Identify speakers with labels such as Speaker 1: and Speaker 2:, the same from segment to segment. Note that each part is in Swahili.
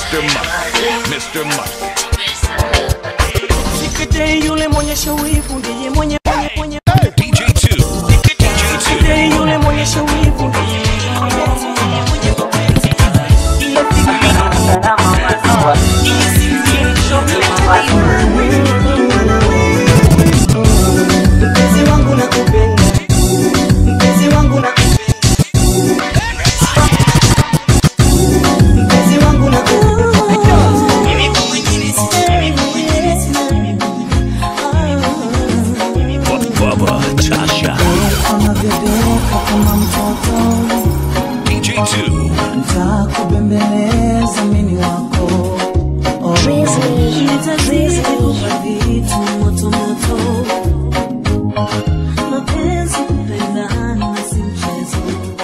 Speaker 1: Mr. Must. Mr. Must.
Speaker 2: Sikete yule mwenye shawivu ndiye mwenye mwenye mwenye
Speaker 1: DJ2.
Speaker 2: Sikete yule mwenye shawivu ndiye Mpenzi wangu nakupenda Mpenzi wangu nakupenda Mpenzi wangu nakupenda
Speaker 1: Bubba Tasha.
Speaker 3: Anabebeka kama mtoto,
Speaker 1: DJ2.
Speaker 3: ntakubembeleza mini wako Oh, nitazidi kupa vitu moto moto. Mapenzi kupendana si mchezo.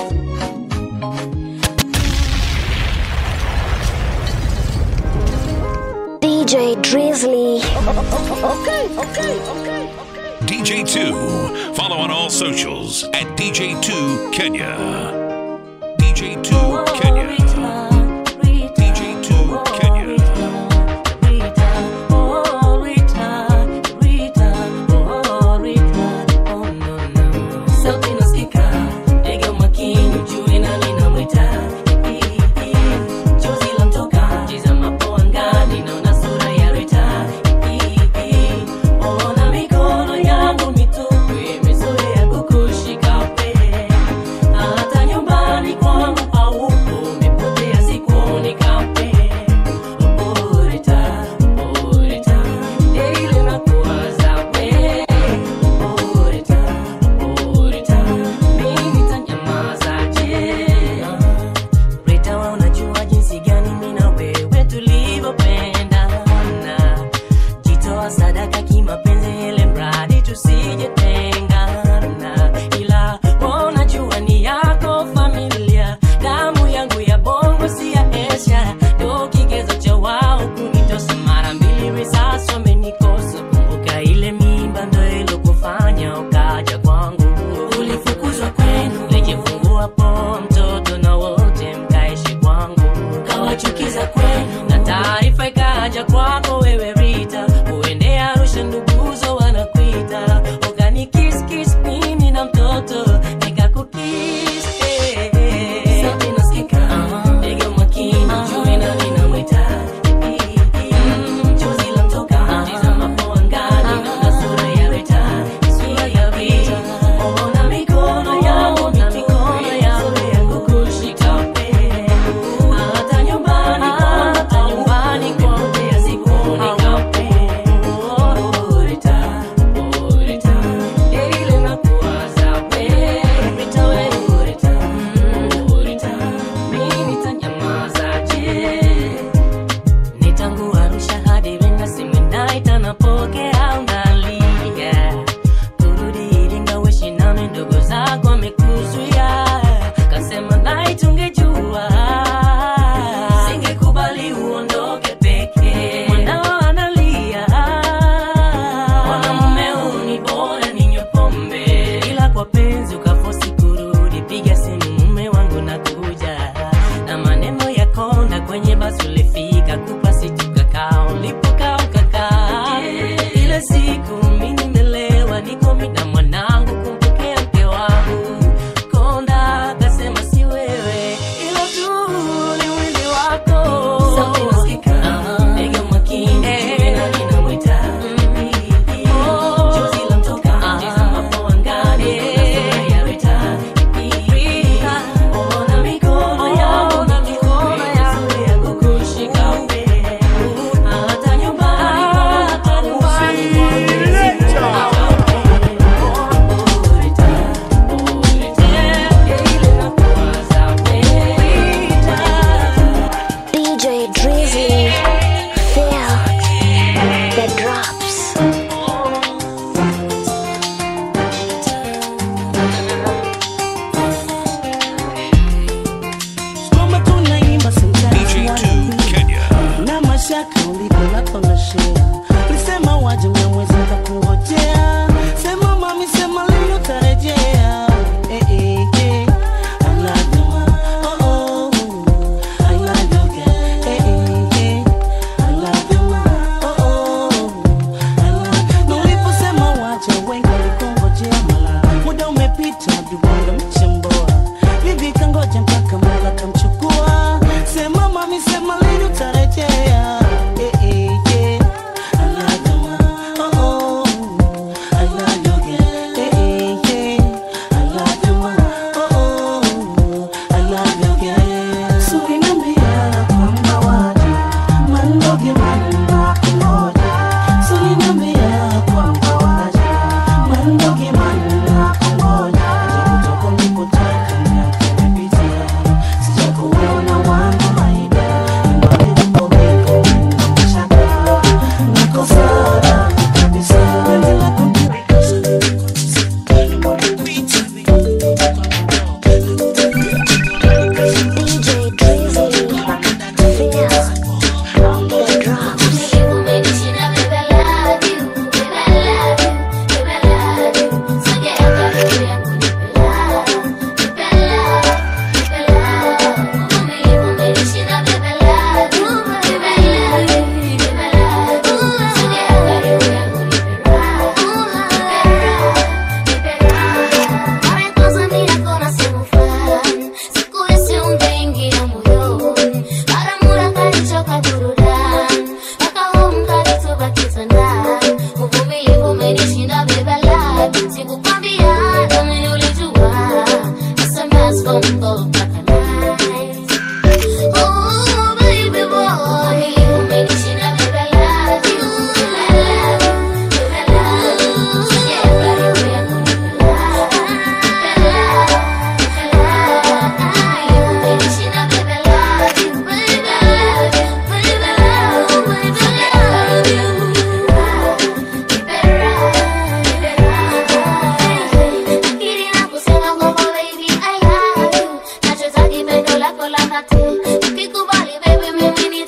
Speaker 4: DJ Drizzly.
Speaker 1: DJ2. Follow on all socials at DJ2 Kenya. DJ2 Kenya. DJ2 Kenya.
Speaker 5: Sauti nasikika, ndege makini, juu nani namwita. Chozi lamtoka, tizamapo angani, naona sura ya Rita. Ona mikono yangu mitupu, imezoea kukushika pe. Hata nyumbani kwangu haupo, umepotea sikuoni kape. Oh, Rita, oh, Rita, daily nakuwaza we. Oh, Rita, oh, Rita, mimi nitanyamazaje? Rita, wewe unajua jinsi gani mimi na wewe tulivyopendana. Jitoa sadaka kimapenzi ile mradi tusijetengana. Ila wewe unajua ni yako familia, damu yangu ya bongo si ya Asia. Ndo kigezo cha wao kunitosa mara mbili, risasi wamenikosa. Kumbuka ile mimba ndo ilokufanya ukaja kwangu. Ulifukuzwa kwenu, lijifungua po mtoto na wote mkaishi kwangu. Kawachukiza kwenu na taarifa ikaja kwako wewe Rita, uende Arusha nduguzo wanakuita, ukanikiskis mimi na mtoto nikakukis eh, eh. Sauti nasikika, ndege makini, juu nani namwita Mm, chozi lamtoka, tizamapo angani, naona sura ya Rita, sura ya Rita. Ona mikono yangu mitupu, imezoea kukushika pe. Hata nyumbani kwangu, hata nyumbani kwangu, pia sikuoni kape. Oh, Rita, oh, Rita, daily nakuwaza we. Rita, we, oh, Rita, mm, oh, Rita, mimi nitanyamazaje? Ni tangu Arusha hadi Iringa, simu inaita napokea, unalia. Kurudi Iringa uishi nami, ndugu zako wamekuzuia. Kasema night ungejua, singekubali uondoke peke. Mwanao analia, mwanamume huu ni bora ninywe pombe. Ila kwa penzi ukafosi kurudi, piga simu mume wangu nakuja na maneno ya konda kwenye basi ulifika kupa situkakaa ulipokaa ukakaa ile siku mi nimelewa niko mi na mwanangu kumpokea mke wangu konda akasema si wewe ilo tu ni mwili wako Sauti nasikika, ndege makini, juu nani namwita. Chozi lamtoka, tizamapo angani, naona sura ya Rita. Rita, ona mikono yangu mitupu, imezoea kukushika pe. Hata nyumbani kwangu, hata nyumbani kwangu, Oh, Rita, oh, Rita, daily nakuwaza we. Rita.
Speaker 4: DJ Drizzly. Feel the drops.
Speaker 3: Ngoma tunaimba sometimes
Speaker 1: DJ2 Kenya.
Speaker 3: na mashaka uliko lako na shea lisema waje mnyamwezi kungojea sema mami sema leo tarejea eh, eh, eh. I love you. Oh, oh, oh. I love you, girl. Eh, eh,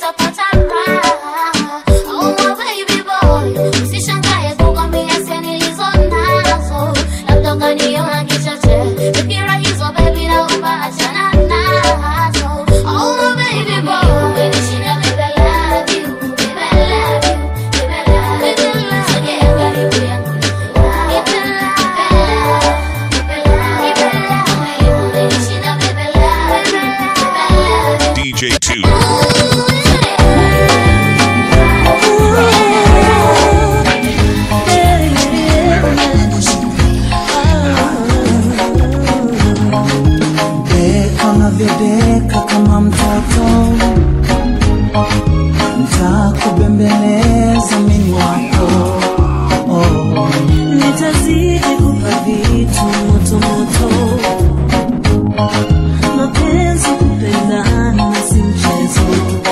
Speaker 6: utapata raha. Oh my baby boy, usishangae kukwambia hisia nilizo nazo, labda ukaniona kichache. Fikira hizo baby, naomba achana nazo. Oh my baby boy, nishinda baby, I love you, baby, I love you, baby, I love you. Sogea karibu yangu, nipe love, nipe love, nipe love, nipe love. Nishinda baby, I love you, baby, I love you.
Speaker 1: DJ 2.
Speaker 3: Deka unavyodeka kama mtoto, ntakubembeleza mimi wako oh. Nitazidi kupa vitu moto moto, mapenzi kupendana si mchezo,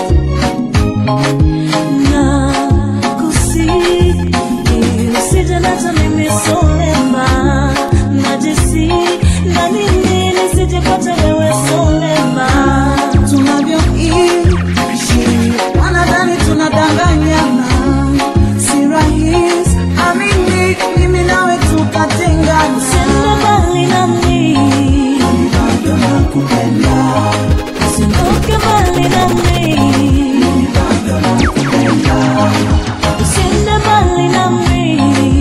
Speaker 3: na kusihi usije nacha mimi solema najisi na mimi nisijepata wewe solema tunavyoishi wanadhani tunadanganyana si rahisi amini mimi nawe tukatengana senda mbali nami bado nakupenda usiondoke mbali nami bado nakupenda usiende mbali nami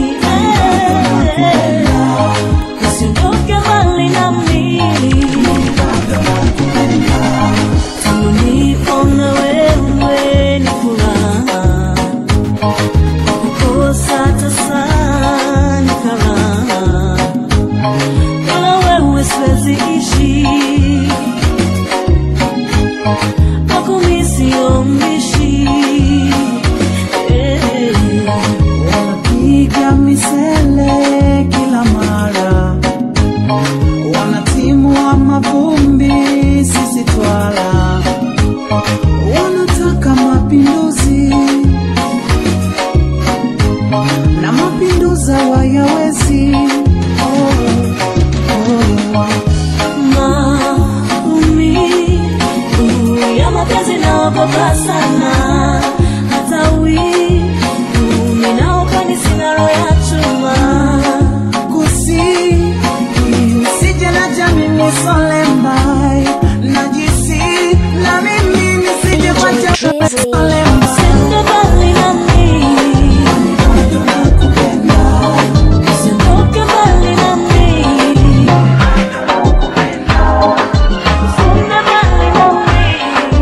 Speaker 3: eh, usiondoke mbali nami tangu nipo na wewe ni furaha kukosa tasa ni karaha bila wewe siwezi ishi kwako mi sio mbishi Eh, wanapiga misele kila mara wanatimua mavumbi sisi twala wanataka mapinduzi na mapinduza wayawezi oh, oh. maumivu ya mapenzi naogopa sana hata wivu ninaopani sina roho ya chuma kusi usije na jamini solembai najisi na mimi nisije kwa
Speaker 4: Drizzly.
Speaker 3: Sende mbali nami bado nakupenda usiondoke mbali nami Sende mbali nami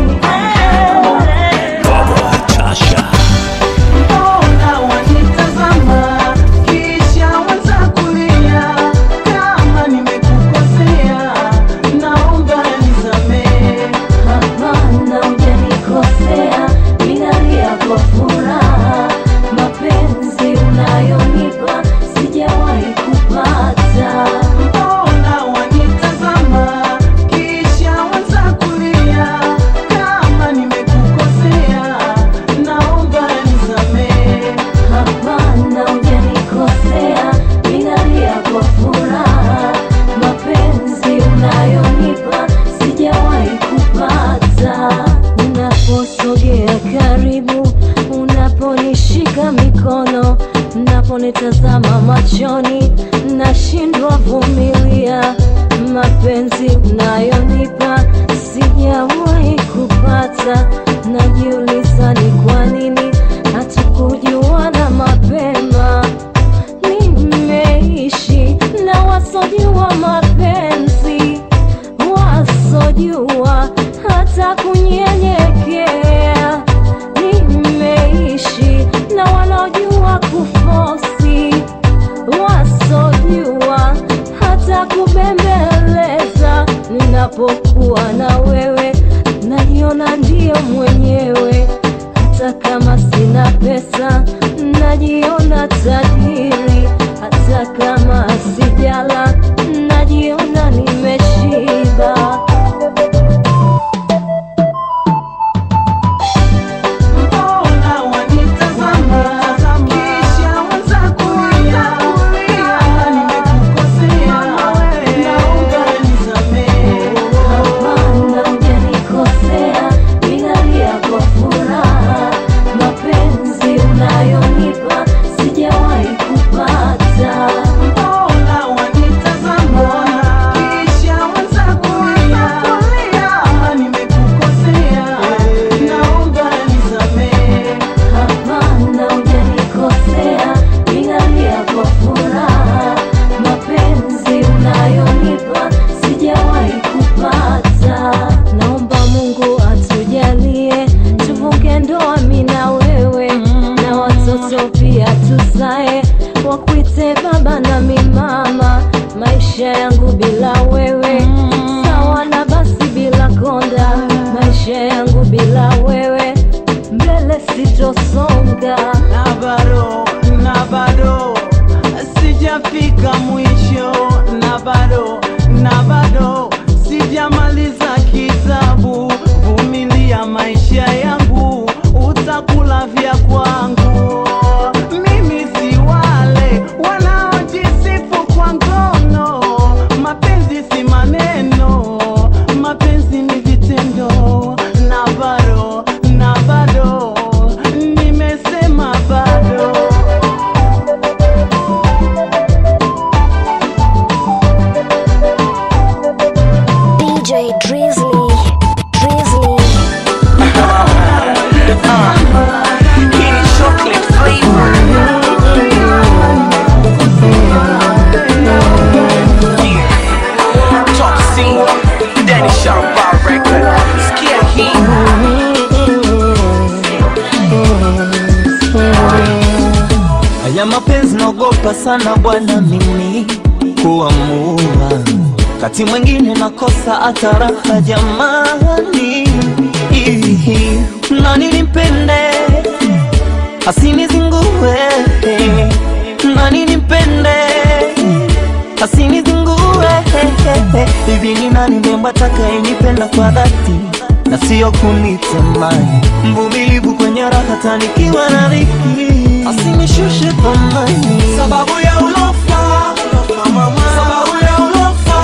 Speaker 1: Baba Tasha.
Speaker 3: Mbona wanitazama kisha waza kulia? Kama nimekukosea naomba nisamehe.
Speaker 7: Hapana, hujanikosea, ninalia kwa furaha. Mapenzi unayonipa sijawahi kupata.
Speaker 3: Mbona wanitazama kisha waza kulia? Kama nimekukosea naomba nisamehe.
Speaker 7: Hapana, hujanikosea, ninalia kwa furaha. Mapenzi unayonipa sijawahi kupata. Unaposogea karibu, unaponishika mikono, unaponitazama machoni, nashindwa vumilia. Mapenzi unayonipa sijawahi kupata. Najiuliza ni kwa nini hatukujuana mapema nimeishi na wasojua mapenzi wasojua hata kunyenyekea nimeishi na wanaojua kufosi mami na wewe na watoto pia tuzae wakuite baba na mimama maisha yangu bila wewe sawa na basi bila konda maisha yangu bila wewe mbele sitosonga
Speaker 3: na bado na bado sijafika mwisho na bado na bado sijamaliza kitabu vumilia maisha yangu utakula vya kwangu mimi si wale wanaojisifu kwa ngono mapenzi si maneno mapenzi ni vitendo na bado na bado nimesema bado
Speaker 4: DJ Drizzly, Drizzly.
Speaker 2: Top C, Danny Sharpa record. Skia hii.
Speaker 3: Haya mapenzi naogopa sana bwana mimi kuamua, kati mwingine nakosa hata raha jamani. Ihi, Nani nimpende asinizingue, nani nimpende asinizingue. Hivi ni nani mrembo atakayenipenda kwa dhati na sio kunitamani, mvumilivu kwenye raha tanikiwa na dhiki, asinishushe thamani sababu ya ulofa, sababu ya ulofa,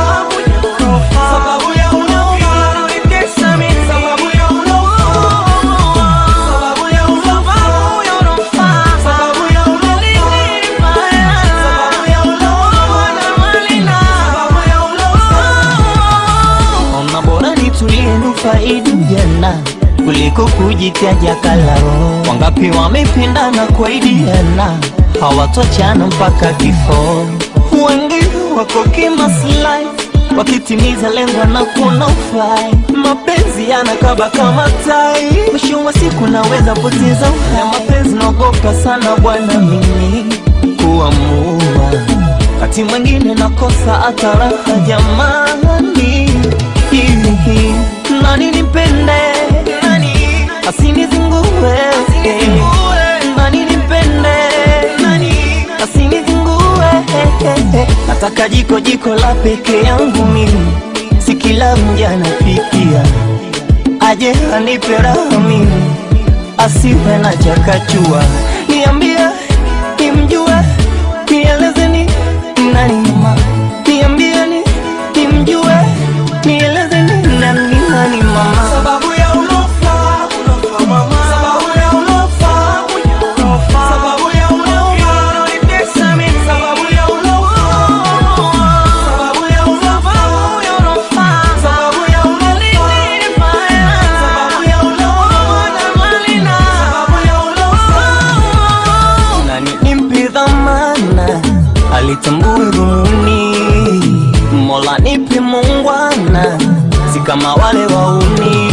Speaker 3: sababu ya ulofa, unanitesa mimi, sababu ya ulofa, sababu ya ulofa, sababu ya ulofa, sababu ya ulofa, sababu ya ulofa Ona bora nitulie nufaidi jana kuliko kujitaja kalao. Wangapi wamependana kwaidiana hawatochana mpaka kifo. Wengine wako kimaslahi wakitimiza lengo na kuna ufai. Mapenzi yanakaba kama tai, mwisho wa siku naweza poteza uhai. Mapenzi naogopa sana bwana mimi kuamua wakati mwingine nakosa hata raha jamani. Hihi, nani nipende nani asinizingue nani nipende nani asinizingue nataka jiko jiko la peke yangu mimi si kila mja napikia aje anipe raha mimi asiwe na chakachua niambie nimjue nielezeni nani mama niambieni nimjue nielezeni nani nani mama sababu ya ulofa mama sababu ya ulofa sababu ya ulofa unanitesa mimi sababu ya ulofa sababu ya ulofa sababu ya ulofa sababu ya ulofa sababu ya ulofa nani nimpe dhamana alitambue dhumuni mola nipe mungwana si kama wale wauni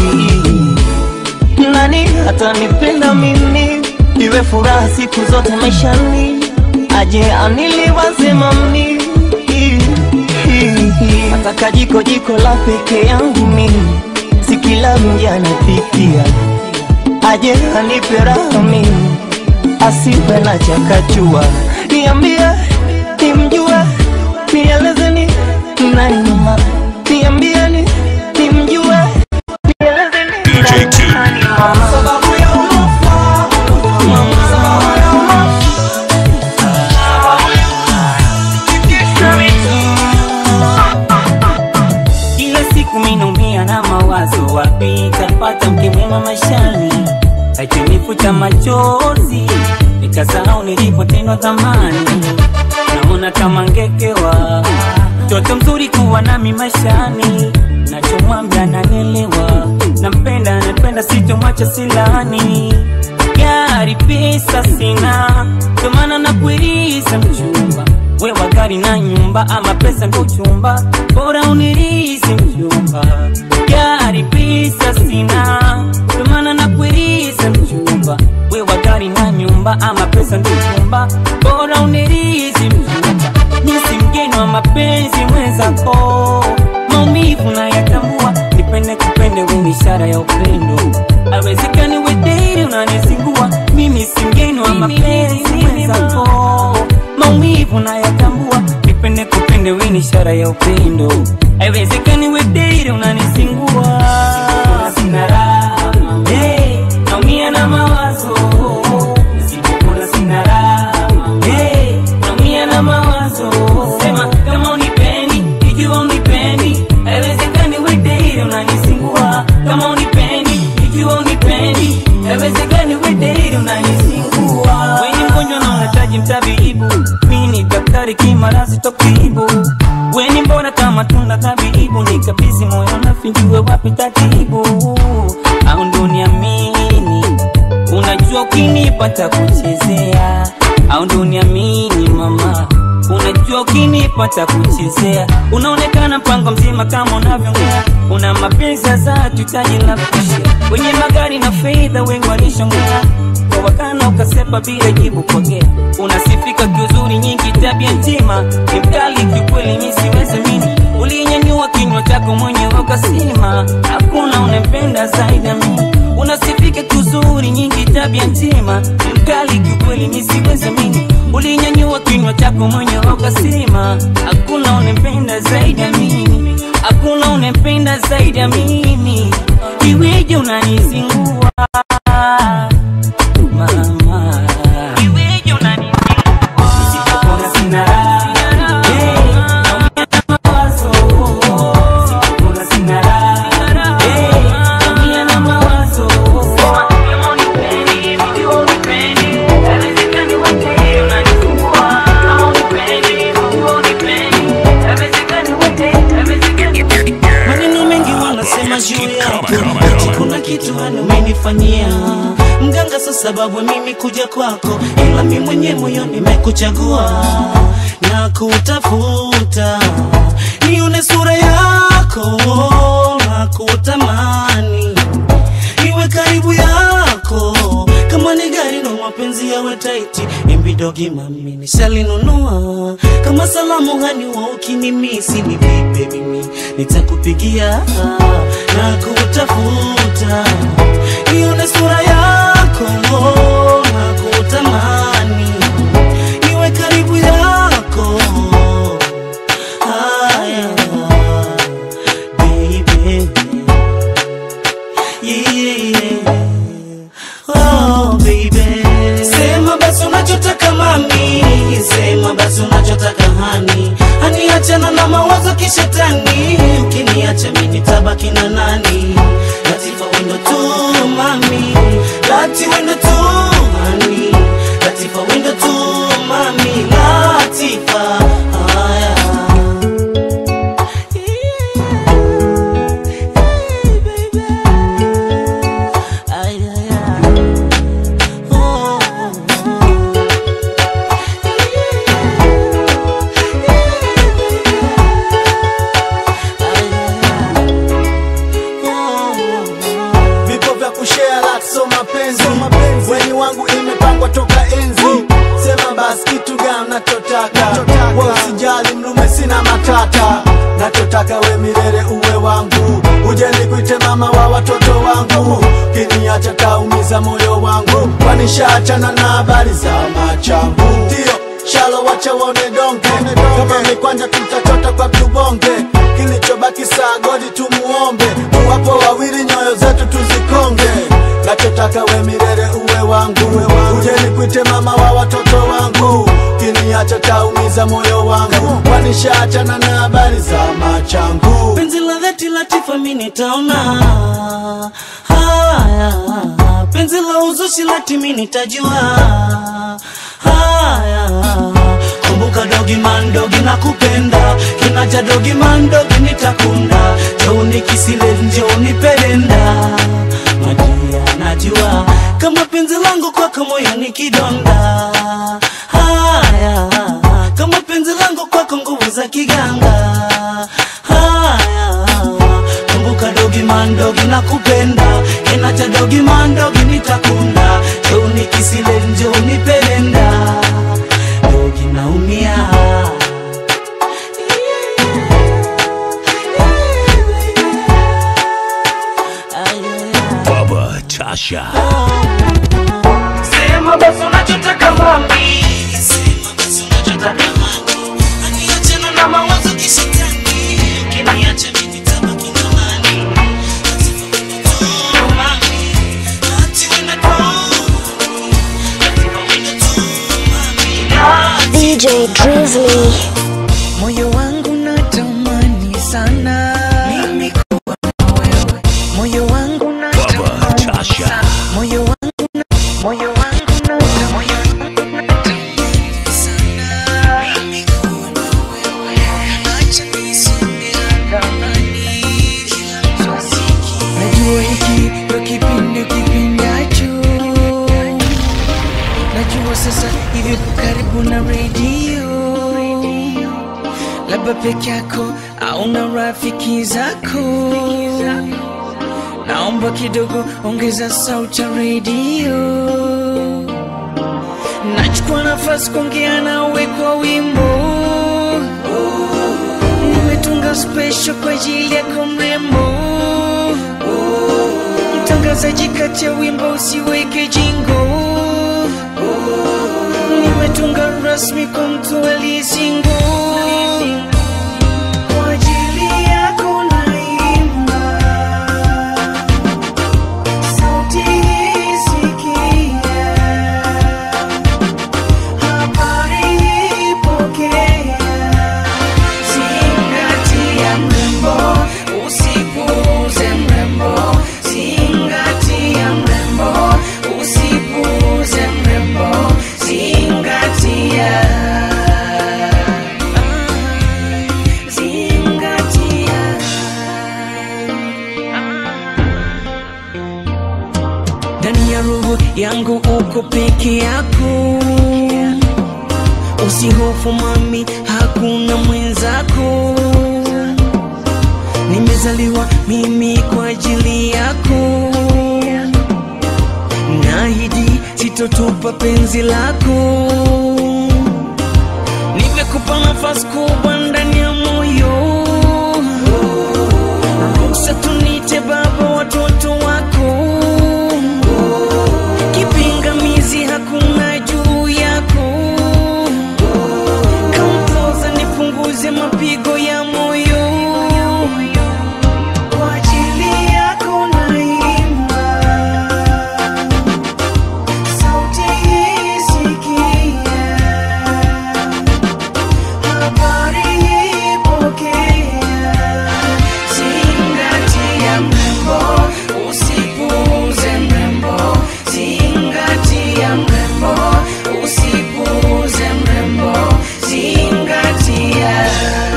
Speaker 3: nani atanipenda mimi iwe furaha siku zote maishani aje aniliwaze mami nataka jiko jiko la peke yangu mimi si kila mja anapikia aje anipe raha mimi asiwe na chakachua niambie nimjue nielezeni nani mama niambieni nimjue nielezeni
Speaker 1: DJ
Speaker 3: nani
Speaker 1: Two.
Speaker 3: nani mama sababu ya ulofa mama sababu ya ulofa
Speaker 8: Kila siku minaumia na mawazo, wapi tapata mke mwema maishani, akinifuta machozi nikasahau nilipotendwa dhamani. Naona kama ngekewa mtoto mzuri kuwa nami maishani, nachomwambia nanelewa, nampenda napenda, sitomwacha silani gari pesa sina, ndo maana nakuiriza mchumba wewa gari na nyumba, ama pesa ndo uchumba, bora unirizi mchumba. Gari pesa sina, ndo maana nakuiriza mchumba gari na nyumba ama pesa ndikumba bora unirizi mzuka misi mgeni wa mapenzi mwenzako maumivu na yatambua nipende kupende weni ishara ya upendo awezekani wedeiri unanisingua mimi si mgeni wa mapenzi mwenzako maumivu na yatambua nipende kupende weni ishara ya upendo aiwezekani wedeiri unanisingua sina raha hey, naumia na mawazo nisipokula sina raha hey, naumia na mawazo sema kama unipendi ikiwa unipendi aiwezekani wedeiri unanisingua kama unipendi ikiwa unipendi aiwezekani wedeiri unanisingua weni mgonjwa na unahitaji mtabibu mi ni daktari kimarasi tokibu weni mbona kama tunda tabibu nikabizi moyo nafinjue wapi tatibu au ndo niamini unajua ukinipata kuchezea au ndo niamini mama unajua ukinipata kuchezea unaonekana mpango mzima kama unavyongea una mapenzi sasa tutaji la kushia wenye magari na fedha wengi walishongea kwa wakana ukasepa bila jibu pokea unasifika kiuzuri nyingi tabia njema ni mkali kiukweli mi siwezi mini ulinyanyua kinywa chako mwenyewe ukasema hakuna unempenda zaidi ya mimi unasifika kiuzuri nyingi tabia njema ni mkali kiukweli mi siwezi mini ulinyanyua kinywa chako mwenyewe ukasema hakuna unempenda zaidi ya mimi hakuna unempenda zaidi ya mimi iweje unanizingua mama iweje unanizingua Nisipopona sina raha Hey, naumia na mawazo Nisipopona sina raha Hey, naumia na mawazo Sema kama unipendi, ikiwa unipendi Haiwezekani wote unanizingua Kama unipendi, ikiwa unipendi Haiwezekani wote, haiwezekani
Speaker 3: maneno mengi wanasema juu yako ati kuna kitu hani umenifanyia mganga sa sababu mimi kuja kwako ila mi mwenye moyo nimekuchagua na kutafuta nione sura yako na kutamani iwe karibu yako kama ni gari no mapenzi yawe taiti imbidogi mami nishalinunua kama salamu hani wa ukinimisi ni vipe mimi nitakupigia na kutafuta nione sura yako na kutamani iwe karibu yako haya baby yeah. Oh, baby. Sema basi unachotaka mami, sema basi unachotaka hani, hani achana na mawazo kishetani, ukiniacha mimi nitabaki na nani? Latifa wendo tu mami, lati wendo tu hani, Latifa wendo tu mami, Latifa haya
Speaker 9: vipo vya kushare lakso mapenzi weni wangu imepangwa toka enzi sema basi kitu gani nachotaka we usijali mlume sina matata nachotaka we milele uwe wangu uje nikuite mama wa watoto wangu kiniacha taumiza moyo wangu kwanishaachana na habari za machangu ndio shalo wacha waone donge kama mikwanja tutachota kwa tubonge kilichobaki saa godi tumuombe wapo wawili nyoyo zetu tuzikonge nachotaka we milele uwe wangu uje nikuite mama wa watoto wangu kiniacha taumiza moyo wangu kwanishaachana na habari za machangu
Speaker 3: penzi la dhati latifa mi nitaona haya penzi la uzushi lati mi nitajua haya kumbuka dogi mandogi na kupenda kinaja dogi mandogi nitakunda jouni kisile njouni pelenda madia najua kama penzi langu kwako moyo ni kidonda haya kama penzi langu kwako nguvu za kiganga haya kumbuka dogi mandogi na kupenda kinacha dogi mandogi nitakunda jouni kisile
Speaker 2: sema basi unachotaka mami sema basi unachotaka mami aniachana na mawazo kishetani ukiniacha mimi nitabaki na nani Oh, mami, ati wewe na
Speaker 4: DJ Drizzly.
Speaker 3: moyo wangu natamani sana mimi kuwa na wewe moyo wangu natamani sana moyo wangu na moyo wangu natamani sana mimi kuwa na wewe acha niseme hadharani kila mtu asikie najua hiki ndo kipindi kipindacho najua sasa hivi uko karibu na redio labda peke yako au na rafiki zako naomba kidogo ongeza sauti ya redio nachukua nafasi kuongea nawe kwa wimbo nimetunga special kwa ajili yako mrembo mtangazaji kati ya wimbo usiweke jingo nimetunga rasmi kwa mtu aliyesingo kwa ajili yako naimba sauti hii sikia habari ipokea zingatia mrembo usipuuze mrembo zingatia mrembo usipuuze mrembo zingatia zingatia ndani ya roho yangu uko peke yako usihofu mami hakuna mwenzako nimezaliwa mimi kwa ajili yako naahidi sitotupa penzi lako nimekupa nafasi kubwa ndani ya moyo ruhusa tunite baba watoto wako kipingamizi hakuna juu yako kampoza nipunguze mapigo ya moyo kwa ajili yako naimba sauti hii sikia habari ipokea zingatia mrembo usipuuze mrembo zingatia mrembo usipuuze mrembo zingatia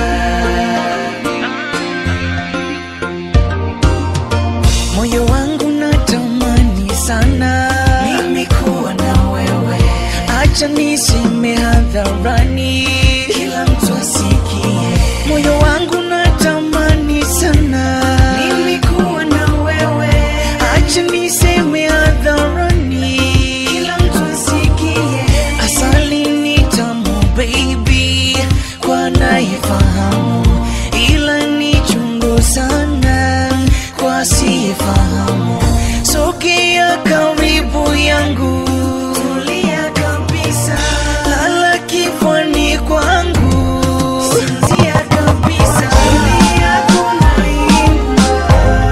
Speaker 3: moyo wangu natamani sana mimi kuwa na wewe acha niseme hadharani kila mtu asikie moyo wangu natamani sana mimi kuwa na wewe acha niseme hadharani kila mtu asikie asali ni tamu baby kwa nayefahamu ila ni chungu sana kwa asiyefahamu sogea karibu yangu tulia kabisa lala kifani kwangu sinzia kabisa Ajili yako naimba.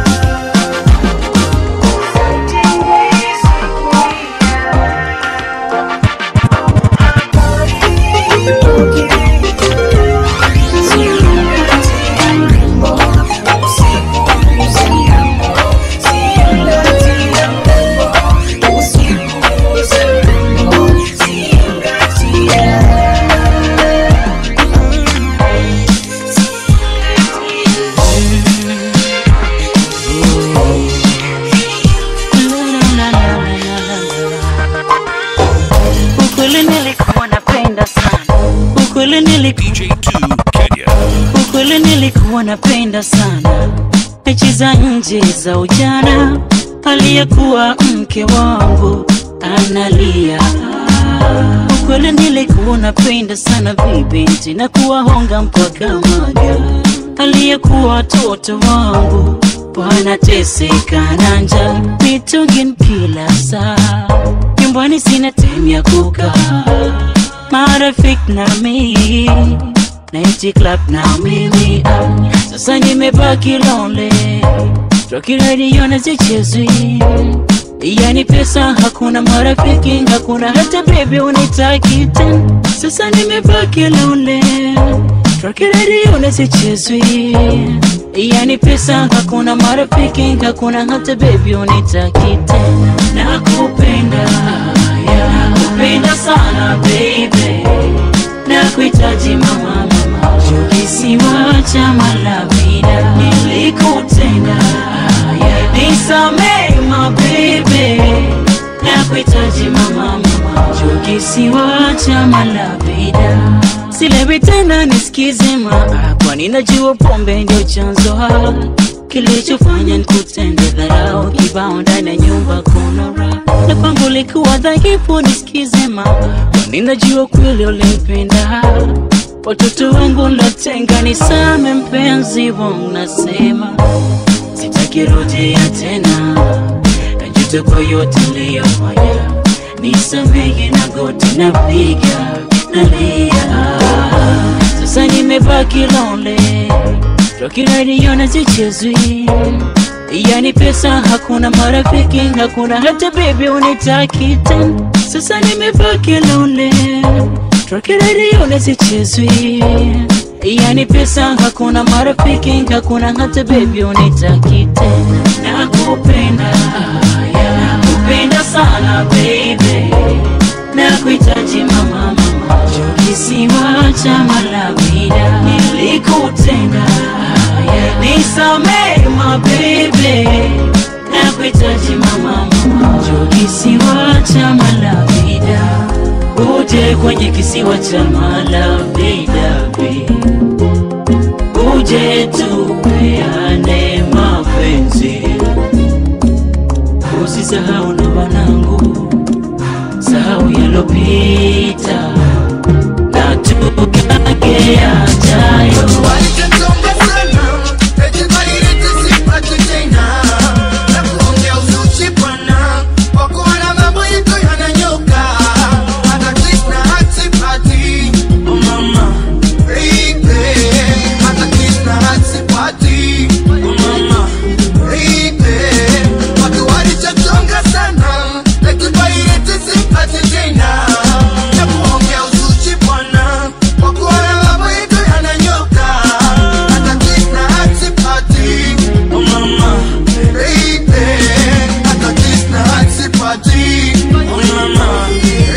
Speaker 3: Sauti hii sikia. Habari ipokea. Zingatia mrembo, usipuuze mrembo. Zingatia mrembo, usipuuze mrembo. Zingatia.
Speaker 8: ukweli nilikuwa napenda sana ukweli nilikuwa
Speaker 1: DJ2 Kenya.
Speaker 8: ukweli nilikuwa napenda sana mechi za nje za ujana aliyekuwa mke wangu analia ukweli nilikuwa napenda sana vibinti na kuwahonga mpaka maga aliyekuwa watoto wangu wanateseka na njaa mitugin kila saa nyumba kwani sina time ya kukaa marafiki na mimi naiti club na mimi ah, sasa nimebaki lonely Rocky radio na zichezwi yani pesa hakuna marafiki hakuna hata baby unitaki tena sasa nimebaki lonely Rocky radio na zichezwi yani pesa hakuna marafiki hakuna hata baby unitaki tena nakupenda yeah, nakupenda sana baby nakuhitaji mama mama kisiwa cha malavida nilikutenda yeah, nisamee mabebe nakuhitaji mama mama kisiwa cha malavida silewi tena nisikize maa kwani najua pombe ndio chanzo ha kilichofanya nikutende dharau kibao ndani ya nyumba kuna raha na kwangu likuwa dhaifu nisikize maa kwani najua kweli ulimpenda watoto wangu latenga nisame mpenzi wangu nasema sitaki rudia tena najuta kwa yote niliyofanya nisamehe na goti napiga nalia sasa nimebaki lonely Rocky radio na zichezwi yani pesa hakuna marafiki hakuna hata baby unitaki tena sasa nimebaki lonely Rocky radio na zichezwi yani pesa hakuna marafiki hakuna hata baby unitaki tena nakupenda yeah, nakupenda sana baby nakuhitaji mama mama kisiwa cha malavida nilikutenda yeah, nisamee mabebe nakuhitaji mama mama kisiwa cha malavida uje kwenye kisiwa cha malavida babe. uje tupeane mapenzi usisahau na wanangu sahau yalopita na tukage yajayo
Speaker 10: Walichonga sana, eti balilete sipate tena. Na kuongea uzushi bwana, kwa kuwa na mambo yetu yananyoka. Hata kiss na hatipati. Oh mama, baby. Hata kiss na hatipati. Oh mama, baby. Watu walichonga sana, eti balilete sipate tena. Na kuongea uzushi bwana, kwa kuwa na mambo yetu yananyoka. Hata kiss na hatipati. Oh mama, baby. Hata kiss na hatipati. Oh mama,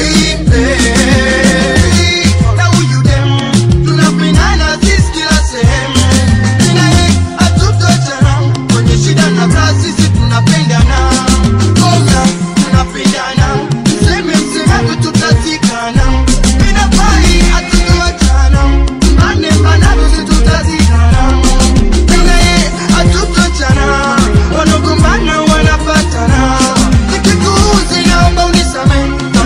Speaker 10: baby. Na huyu dem, tunapendana sisi kila sehemu. Tena ye, hatutachana. Kwenye shida na raha sisi tunapendana. Oya, tunapendana. Mseme msemavyo tutazikana. Mina pai, hatutoachana. Mbane mbanavyo sisi tutazikana. Tena ye, hatutoachana. Wanagombana wanapatana. Nikikuuzi naomba unisamehe.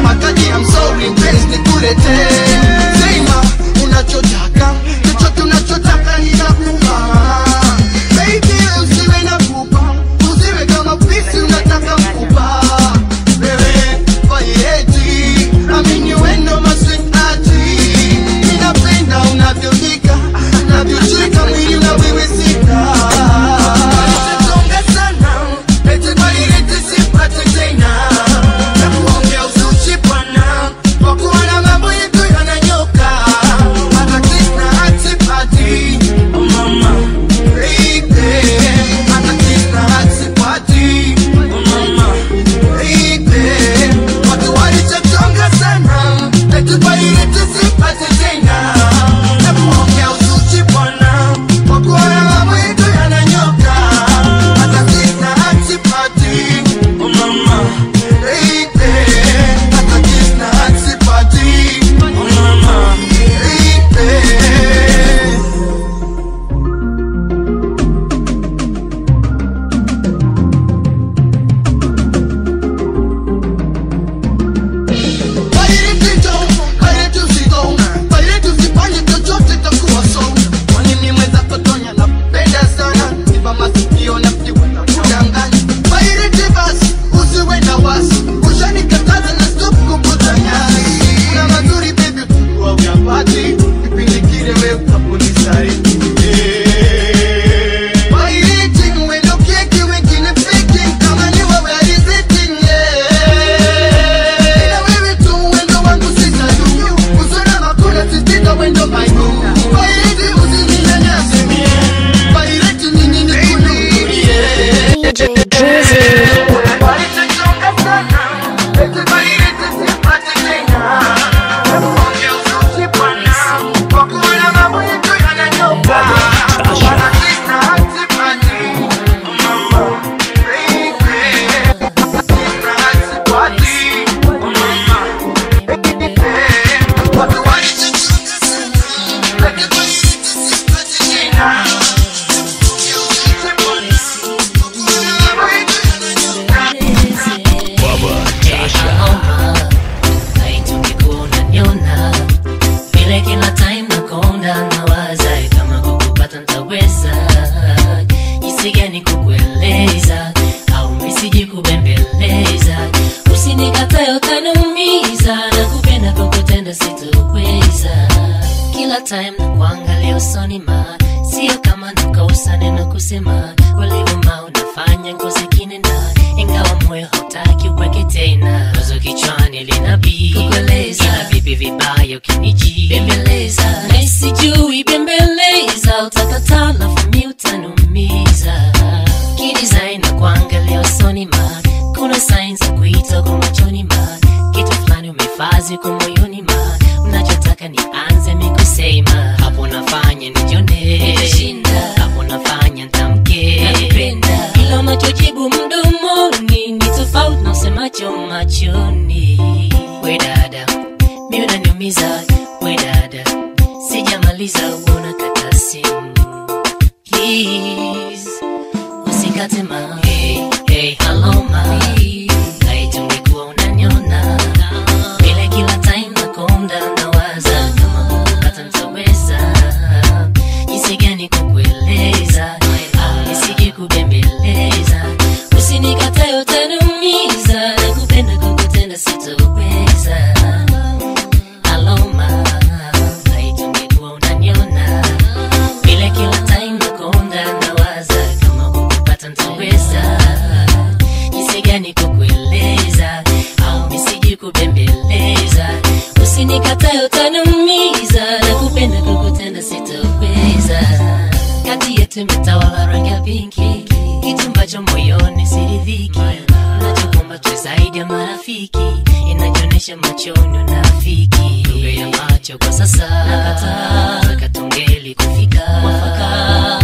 Speaker 5: kukutenda sitoweza kila time na kuangalia usoni ma sio kama nakausa neno kusema ulivuma unafanya ngozi kinena ingawa moyo hautaki uweke tena wazo kichwani linabii kukueleza ila vipi vibaya ukiniji bembeleza na sijui bembeleza utakataa na fumi utanumiza kidesign na kuangalia usoni ma kuna signs za kuita kwa machoni ma kitu fulani umefazi kwa moyoni ma unachotaka nianze mikusema hapo nafanya nijone hapo nafanya ntamke ila unachojibu mdomoni ni tofauti na usemacho machoni we dada mi unaniumiza we dada sijamaliza uona kata simu please usikate ma hey, hey, hello ma laiti ungekuwa unaniona vile kila time nakonda nawaza kama kukata nitaweza jinsi gani kukueleza au nisije kubembeleza usinikatae utaniumiza nakupenda kukutenda sitoweza aloma laiti ungekuwa unaniona vile kila time nakonda nawaza kama kukupata ntaweza jinsi gani kukueleza au nisiji kubembeleza usinikatae utaniumiza na kupenda kukutenda sitoweza kati yetu imetawala rangi ya pinki kitu ambacho moyoni siridhiki nachokumba tu zaidi ya marafiki inajionyesha machoni unafiki lugha ya macho kwa sasa nakataa taka tungeli kufika mwafaka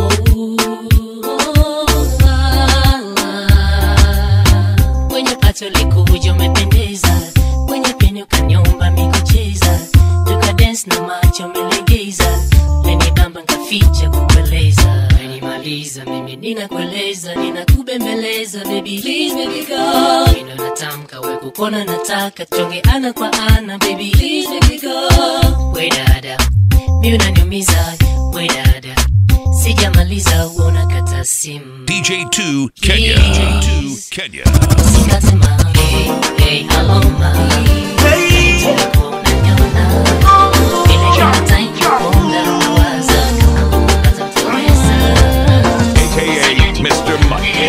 Speaker 5: kwenye pato likuja umependeza kwenye peni ukanyomba mikucheza tuka dance na macho umelegeza lenidamba nkaficha kukueleza menimaliza mimi ninakueleza ninakubembeleza baby please baby go mino natamka we kukona nataka tuonge ana kwa ana baby please baby go we dada mi unaniumiza we dada sijamaliza uona kata simu
Speaker 1: DJ2 Kenya. DJ2 Kenya.
Speaker 5: Usikatema, hey, hey, aloma. Ungekuwa unaniona. Ile kila time nakonda nawaza kama kukata mtaweza.
Speaker 1: AKA Mr. Mike.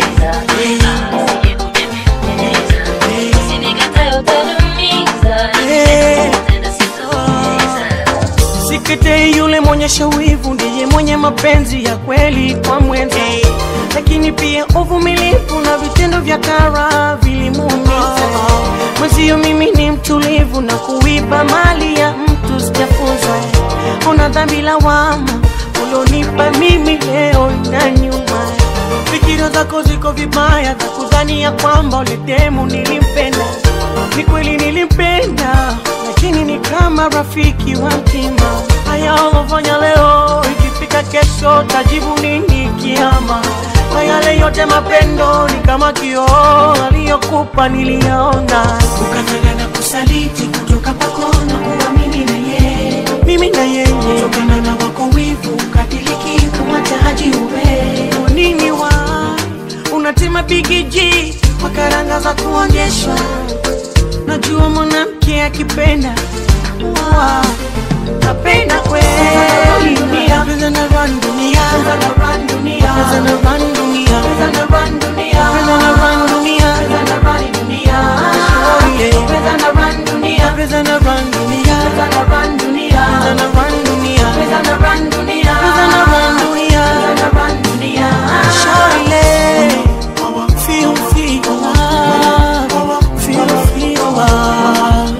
Speaker 5: Usinikatae utaniumiza. Kukutenda sitoweza.
Speaker 11: Sikete yule mwenye wivu ndiye mwenye mapenzi ya kweli kwa mwenza, lakini pia uvumilivu na vitendo vya kara vilimuumiza. Mwenzio mimi ni mtulivu na kuiba mali ya mtu sijafunza. Una dhambi lawama ulionipa mimi leo na nyuma. Fikira zako ziko vibaya za kudhani ya kwamba ulitemu nilimpenda. Ni kweli nilimpenda, lakini ni kama rafiki wa mtima. Haya ulofanya leo, ikifika kesho tajibu nini kiama? Kwa yale yote mapendo ni kama kioo aliyokupa niliyaona, ukataka na kusaliti kutoka kwako na kuwa mimi na yeye, mimi na yeye, kutokana na wako wivu ukatiliki kumwacha haji uwe Kwa nini wa unatema bigiji kwa karanga za kuonyeshwa najua mwanamke akipenda wa napenda kweli dunia Pesa na run dunia Pesa na run dunia Pesa na run dunia Pesa na run dunia Pesa na run dunia Pesa na run dunia Oh yeah Pesa na run dunia Pesa na run dunia Pesa na run dunia Pesa na run dunia Pesa na run dunia Pesa na run dunia Pesa na run dunia Shawty Feel, feel love Feel, feel love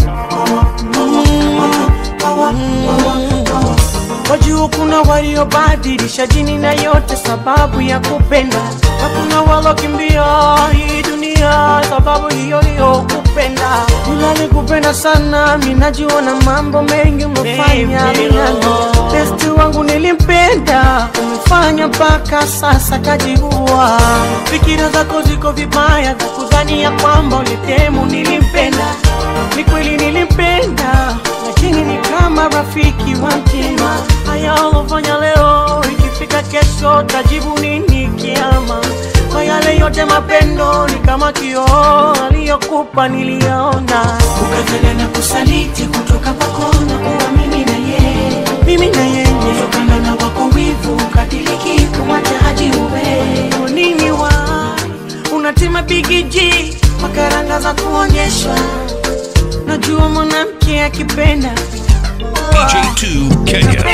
Speaker 11: Wajua kuna waliobadilisha dini na yote sababu ya kupenda, na kuna walokimbia hii dunia sababu hiyo hiyo kupenda. Nilali kupenda sana, minajua na mambo mengi umefanya minano. Besti wangu nilimpenda, umefanya mpaka sasa kajiua. Fikira zako ziko vibaya za kudhani ya kwamba ulitemu nilimpenda. Ni kweli nilimpenda, lakini ni kama rafiki wa mtima. Haya ulofanya leo, ikifika kesho tajibu nini kiama? Kwa yale yote mapendo ni kama kioo aliyokupa niliyaona, ukataka na kusaliti kutoka bigiji makaranga za kuonyeshwa najua mwanamke akipenda
Speaker 1: DJ2 Kenya.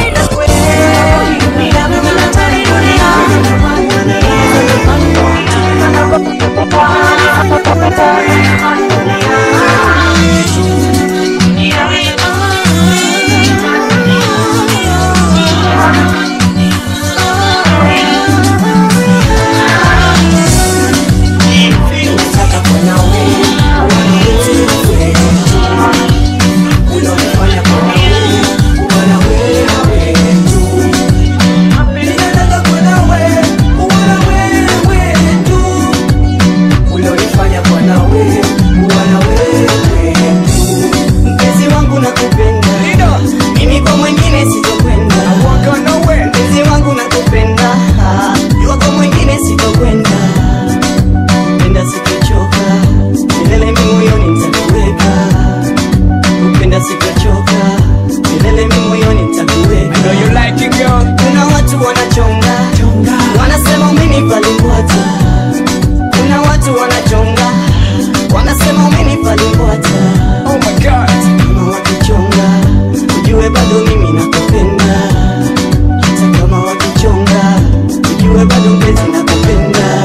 Speaker 12: mpenzi wangu nakupenda mimi kwa mwingine sitokwenda mpenzi wangu nakupenda jua kwa mwingine sitokwenda penda sitochoka milele mi moyoni nitakuweka kupenda sitochoka milele mi moyoni nitakuweka kuna watu wanachonga wanasema umenipalimbwata kuna watu wanachonga wanasema umenipalimbwata kama wakichonga ujue bado mimi nakupenda hata kama wakichonga ujue bado mpenzi nakupenda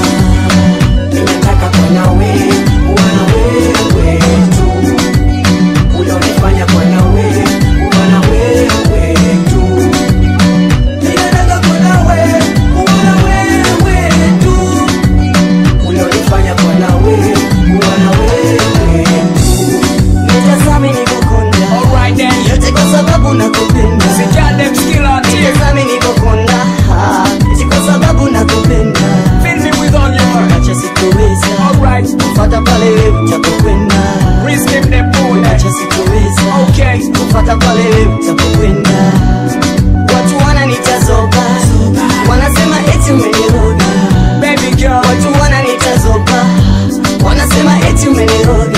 Speaker 12: ninataka kwa nawe kuwa na wewe tu ulionifanya kwa nawe kuwa na wewe tu ninataka kwa nawe kuwa na wewe tu ulionifanya kwa nawe kuwa na wewe tu nitazame nikokonda yote kwa sababu nakupenda nitazame nikokonda ah, eti kwa sababu nakupenda acha sitoweza kufata pale wewe utapokwenda acha sitoweza kufata pale wewe utapokwenda watu wananitazoba wanasema eti umeniroga watu wananitazoba wanasema eti umeniroga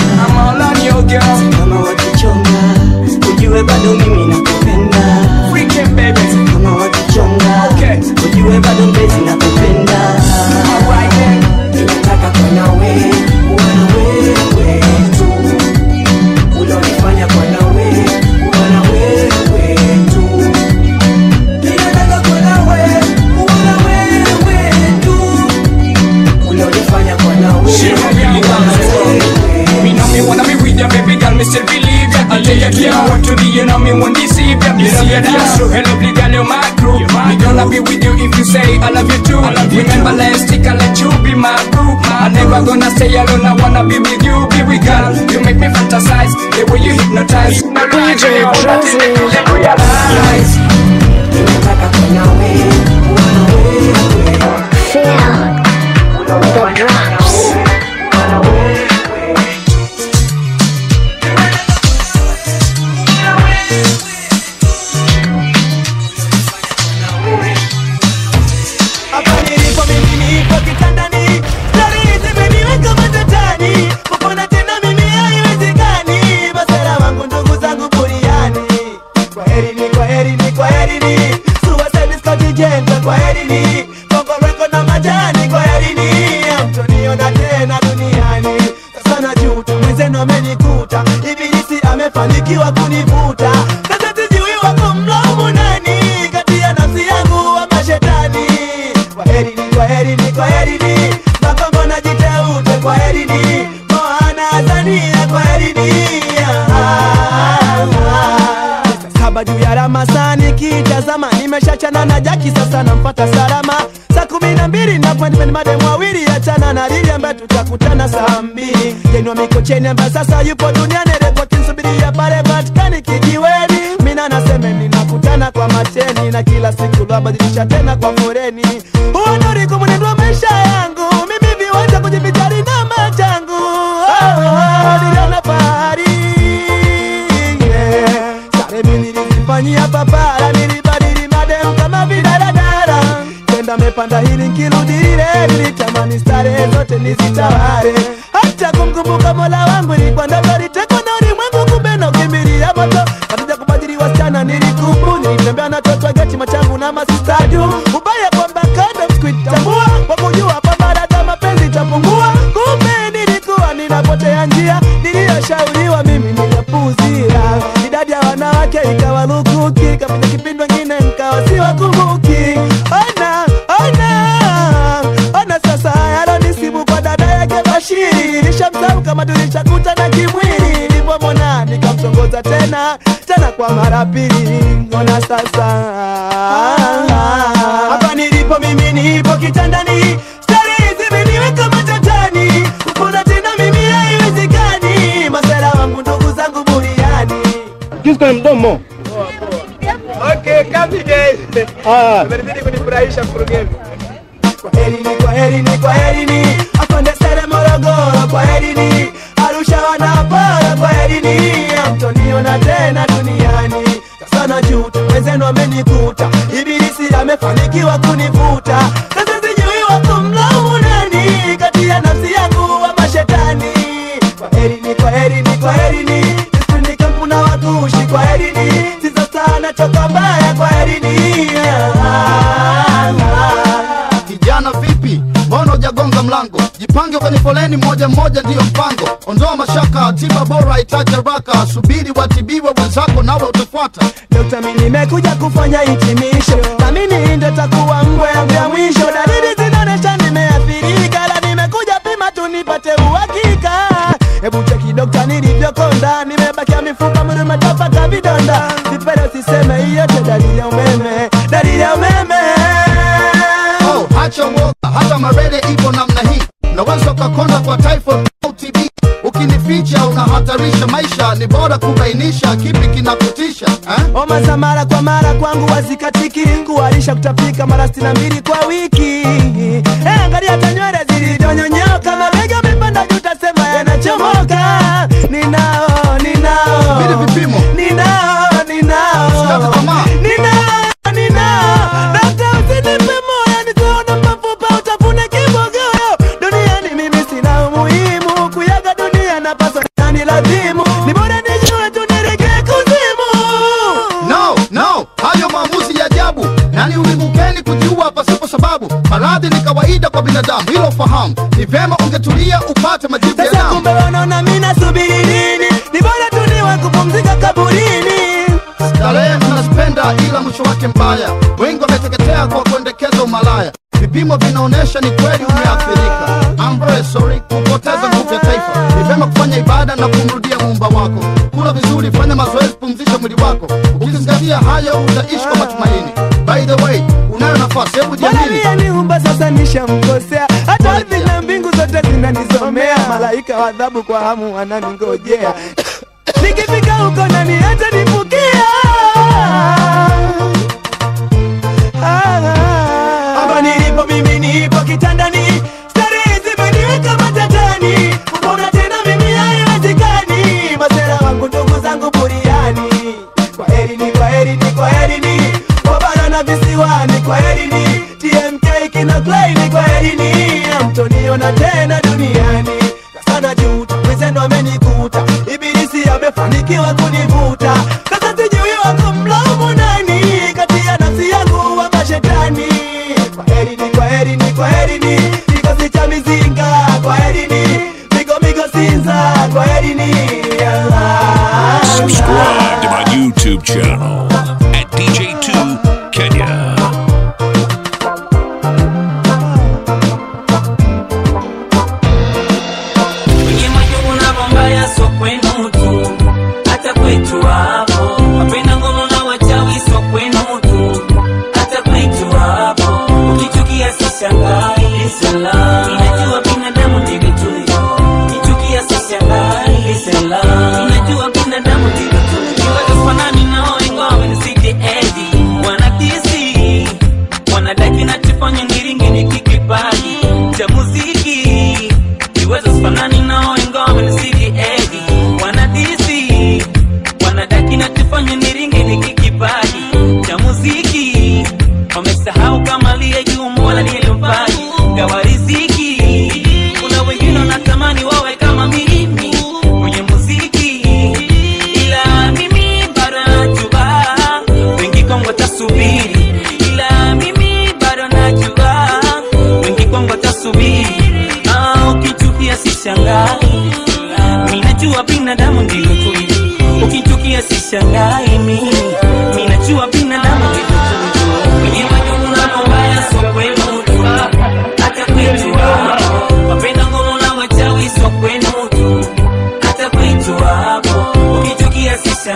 Speaker 12: kama wakichonga ujue bado mimi nakupenda kama wakichonga ujue bado mpenzi nakupenda ninataka kwa nawe kuwa na wewe tu ulionifanya kwa nawe kuwa na wewe tu ninataka kwa nawe kuwa na wewe tu ulionifanya kwa nawe kuwa na wewe
Speaker 13: Me know me wanna be with ya, baby girl, me still believe ya. I tell ya, yeah, want to be, you know me won't deceive ya. You see ya, that's true. Hey, lovely girl, you're my crew. Me gonna be with you if you say I love you too. Remember last week I let you be my crew. I never gonna stay alone. I wanna be with you, be with girl. You make me fantasize the way you hypnotize.
Speaker 4: DJ Drizzly.
Speaker 13: Realize.
Speaker 4: Feel the drops.
Speaker 9: Hapa nilipo mimi nipo kitandani, stari zimeniweka matatani, kupona tena mimi haiwezekani. Masera wangu ndugu zangu buriani, kwaherini, kwaherini, kwaherini. Suicide Scott Jenta, kwaherini. Bongo Record na majani, kwaherini. Hamtoniona tena duniani. Sasa najuta, mwenzenu amenikuta, ibilisi amefanikiwa kunivuta. Sasa sijui wako mlaumu nani, kati ya nafsi yangu ama shetani kwaherini kwaherini kwaherini makongo na jiteute kwaherini moana azania kwaherini saba juu ya ramasani kitazama nimeshachana na jaki sasa nampata salama saa kumi na mbili napoendipeni mademu wawili achana na lili ambaye tutakutana saa mbili jenwa mikocheni ambaye sasa yupo duniani rekotinsubiria pale vatikani kijiweni mina nasemeni nakutana kwa macheni na kila siku lwabadilisha tena kwa foreni uonoriku mwenendo wa maisha yangu mimi viwanja kujivijari na machangu oh, oh, niliona fahari yeah. Sare mimi nilizifanyia papara nilibadili madem kama vidaradara tenda mepanda hili nkirudi lile nilitamani starehe zote nizitawale hata kumkumbuka mola wangu ilikuwa ndoto litekwa na ulimwengu kumbe na ukimbilia moto katika kubadili wasichana nilikubu nilitembea na toto geti machangu na masistadu ubaya kwamba kando msikuitambua kwa kujua kwamba dada mapenzi itapungua
Speaker 14: kwanza tena tena kwa mara pili ona sasa hapa nilipo mimi nipo kitandani stari hizi meniweka matatani kupona tena mimi haiwezekani masera wangu ndugu zangu buriani
Speaker 15: Kisu kwenye mdomo.
Speaker 14: Okay, kapi guys. Ah. Umenizidi kunifurahisha mkurugenzi. Kwaherini, kwaherini, kwaherini. Afande Sere Morogoro, kwaherini. Arusha wanapara, kwaherini. Hamtoniona tena duniani. Sasa najuta, wenzenu wamenikuta. Ibilisi amefanikiwa kunivuta. Sasa sijui wa kumlaumu nani kati ya nafsi yangu ama shetani. Kwaherini, kwaherini, kwaherini. Sisi kampuna wakushi, kwaherini. Sizo sana choka mbaya, kwaherini.
Speaker 16: Kijana vipi, mbona hujagonga mlango? Jipange kwenye foleni moja moja, ndiyo mpango. Ondoa mashaka, tiba bora itaje haraka. Subiri watibiwe wenzako, nawe utafuata.
Speaker 14: Dokta, mimi nimekuja kufanya hitimisho, na mimi ndo takuwa ngwe yangu ya mwisho. Dalili zinaonyesha nimeathirika, la nimekuja pima tu nipate uhakika. Hebu cheki dokta, nilivyokonda, nimebakia mifupa, mwili umetapaka vidonda. Sipende usiseme hiyo tu dalili ya umeme, dalili ya umeme.
Speaker 16: Oh, acha uoga, hata marele ipo namna hii. Unaweza ukakonda kwa typhoid au TB. Ukinificha unahatarisha maisha, ni bora kubainisha kipi kinakutisha eh?
Speaker 14: Homa za mara kwa mara kwangu wazikatiki, kuharisha kutapika mara sitini na mbili kwa wiki. Eh, angalia hata nywele zilizonyonyoka, mabega amepanda juu, utasema yanachomoka. Ninao, ninao,
Speaker 16: Vile vipimo.
Speaker 14: ninao, ninao,
Speaker 16: Usikate tamaa.
Speaker 14: ninao, ninao. Dokta, usinipe moyo, nitaona mafupa, utafune kibogoyo. Duniani mimi sina umuhimu, kuyaga dunia napaswa nani lazimu. Ni bora nijue tu niregee kuzimu.
Speaker 16: No, no, hayo maamuzi ya ajabu. Nani ulimukeni kujiua pasipo sababu? Maradhi ni kawaida kwa binadamu, hilo fahamu. Ni vyema ungetulia upate majibu ya
Speaker 14: Sasa
Speaker 16: damu.
Speaker 14: kumbe wanaona mimi nasubiri nini? Ni bora tu niwe kupumzika kaburini.
Speaker 16: Starehe tunazipenda ila mwisho wake mbaya. Wengi wameteketea kwa kuendekeza umalaya. Vipimo vinaonyesha ni kweli umeathirika. I'm very sorry kupoteza nguvu ya taifa. Ni vyema kufanya ibada na kumrudia muumba wako. Kula vizuri, fanya mazoezi, pumzisha mwili wako. Ukizingatia hayo utaishi kwa matumaini. By the way, unayo nafasi, hebu
Speaker 14: Bwana
Speaker 16: jiamini.
Speaker 14: aliyeniumba sasa nishamkosea, hata ardhi na mbingu zote zinanisomea. Malaika wa adhabu kwa hamu wananingojea, nikifika huko nani hata nipukia. Hapa nilipo mimi nipo kitandani, starehe zimeniweka matatani. Kupona tena mimi haiwezekani, masera wangu ndugu zangu buriani. Kwaherini, kwaherini, kwaherini, wabara na visiwani, kwaherini, TMK kina Klein, kwaherini, hamtoniona tena duniani. Sana juta, wenzenu amenikuta, ibilisi amefanikiwa kunivuta. Sasa sijui wa kumlaumu nani kati ya nafsi yangu wa mashetani. Kwaherini, kwaherini, kwaherini, kikosi cha mizinga, kwaherini, migo migo sinza, kwaherini.
Speaker 1: Subscribe to my YouTube channel at DJ2 Kenya.
Speaker 8: Kwenye majungu na mambaya so kwenu tu, hata kwetu hapo. Wapenda ngono na wachawi so kwenu tu, hata kwetu hapo. Ukichukia sishangai, salam. Ninajua binadamu ndivyo tulivyo. Ukichukia sishangai, salam. Ninajua binadamu ndivyo tulivyo. Kiwaza fanani nao ingawa wamenisidi edi. Wanakisi, wanadaki nachofanya ngiringi ni kikipaji cha muziki siwezi sifanani nao ingawa wamenisidi edi wanadisi wanadaki na tufanye niringe ni kikipaji cha muziki wamesahau kama aliye juu mola nilimpaji gawa riziki kuna wengine wanatamani wawe kama mimi kwenye muziki ila mimi bado najua wengi kwangu watasubiri ila mimi bado najua wengi kwangu watasubiri Ah, ukichukia sishangai minajua binadamu ndivyo tulivyo ukichukia sishangai mimi minajua binadamu ndivyo tulivyo kwenye majungu na mabaya so kwenu tu hata kwetu hapo wapenda ngono na wachawi so kwenu tu hata kwetu hapo ukichukia sishangai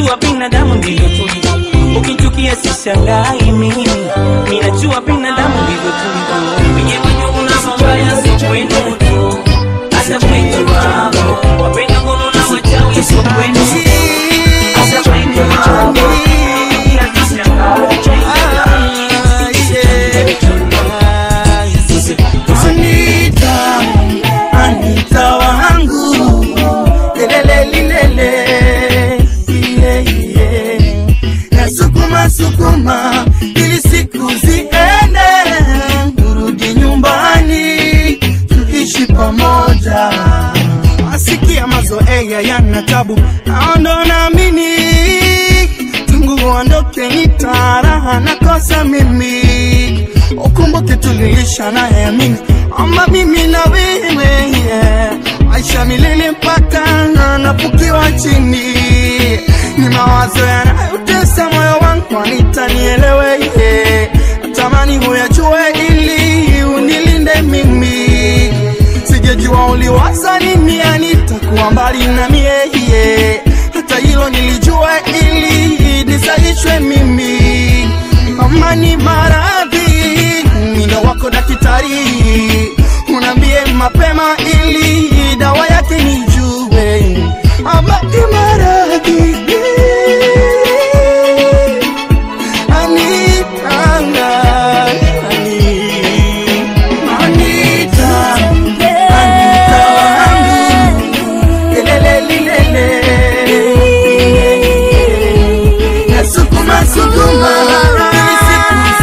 Speaker 8: minajua binadamu ndivyo tulivyo ukichukia sishangai mimi minajua binadamu ndivyo tulivyo wenye majungu na mabaya si kwenu tu hata kwetu wako wapenda ngono na wachawi sio kwenu hata kwetu wako
Speaker 14: Anita, Anita wangu lelele lilele yeah, yeah. Nasukuma sukuma ili siku ziende, urudi nyumbani tuishi pamoja. Asikia mazoea yana tabu, naondo naamini tangu uondoke nitaraha nakosa mimi ukumbuke tulilisha naye amini ama mimi na wewe yeah. maisha milele mpaka nafukiwa chini ni mawazo yanayotesa moyo wangu anitanielewe yeah. natamani huyajue ili unilinde mimi sijajua uliwaza nini anitakuwa mbali na mie yeah. hata hilo nilijua ili nisaishwe mimi kama ni maradhi mino wako daktari unaambie mapema ili dawa yake nijue ama ni maradhi Anita, Anita, Anita wangu, lelele lilele. Nasukuma sukuma ili siku